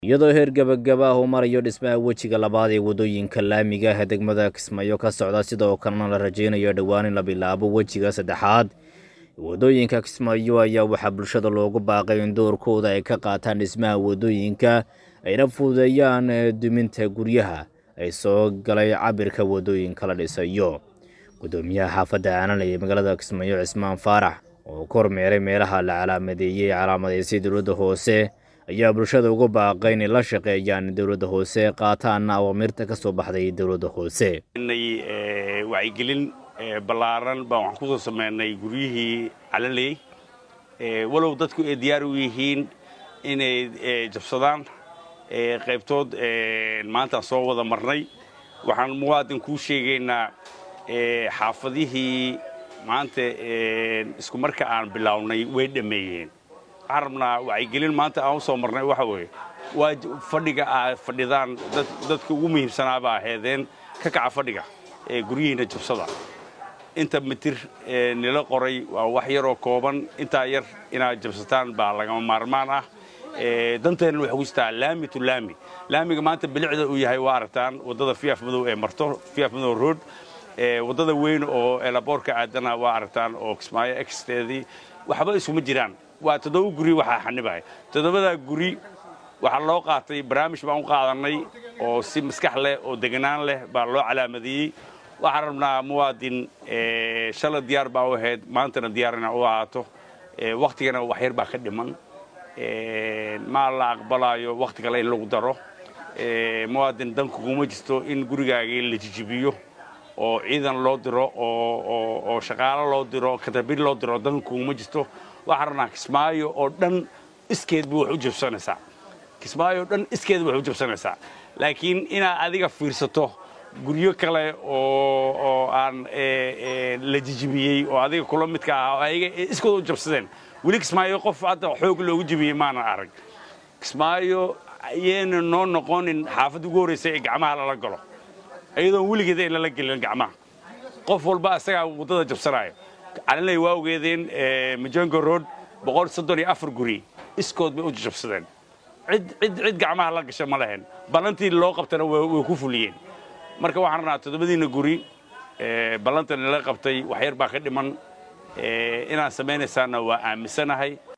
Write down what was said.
iyadoo heer gebagaba ah uu marayo dhismaha wejiga labaad ee waddooyinka laamiga ah ee degmada kismaayo ka socda sidoo kalena la rajaynayo dhowaan in la bilaabo wejiga saddexaad waddooyinka kismaayo ayaa waxaa bulshada loogu baaqay in doorkooda ay ka qaataan dhismaha waddooyinka ayna fududeeyaan duminta guryaha ay soo galay cabirka waddooyinka la dhisayo guddoomiyaha xaafadda aananay ee magaalada kismaayo cismaan faarax oo ka hormeeray meelaha la calaamadeeyey calaamadaysay dowladda hoose ayaa bulshada ugu baaqay inay la shaqeeyaan dowladda hoose qaataanna awaamirta ka soo baxday dowladda hoose wacyigelin ballaaran baan waxaan kusoo sameynay guryihii calaley walow dadku ay diyaar u yihiin inay jabsadaan qaybtood maantaan soo wada marnay waxaan muwaadin kuu sheegaynaa xaafadihii maanta isku marka aan bilownay way dhammeeyeen waxaan rabnaa wacyigelin maanta aan u soo marnay waxa weeye waa fadhiga aad fadhidaan dadka ugu muhiimsanaaba aheedeen ka kaca fadhiga ee guryihiina jabsada inta mitir nila qoray waa wax yaroo kooban intaa yar inaad jabsataan baa lagama maarmaan ah danteenna waxay ku jirtaa laami to laami laamiga maanta bilicda uu yahay waa aragtaan waddada fiyaaf madow ee marto fiyaaf madow road waddada weyn oo elaboorka aadana waa aragtaan oo kismaayo exteedii waxba isuma jiraan waa toddoba guri waxaa xanibaya toddobadaa guri waxaa loo qaatay barnaamij baan u qaadannay oo si maskax leh oo deganaan leh baa loo calaamadiyey waxaan rabnaa muwaadin shala diyaar baa u ahayd maantana diyaar ina u ahaato wakhtigana waxyar baa ka dhiman maa la aqbalaayo wakhti kale in lagu daro muwaadin dan kuguma jirto in gurigaagii la jijibiyo oo ciidan loo diro oo shaqaalo loo diro katabir loo diro dan kuguma jirto waxaan rabnaa kismaayo oo dhan iskeedba wax u jabsanaysaa kismaayo oo dhan iskeedba wax u jabsanaysaa laakiin inaad adiga fiirsato guryo kale oo aan la jijibiyey oo adiga kula midka ah oo ayaga iskooda u jabsadeen weli kismaayo qof hadda xoog loogu jibiyey maanan arag kismaayo ayayna noo noqonin xaafadda ugu horraysa ee gacmaha lala galo iyadoon weligeeda in lala gelin gacmaha qof walba asagaa waddada jabsanaayo calinay waa ogeedeen majongo road boqol soddon iyo afar guri iskood bay u jabsadeen cid cid cid gacmaha la gasha ma lahayn ballantii loo qabtana way ku fuliyeen marka waxaan rabnaa toddobadiina guri ballanta nala qabtay waxyar baa ka dhiman inaan samaynaysaana waa aaminsanahay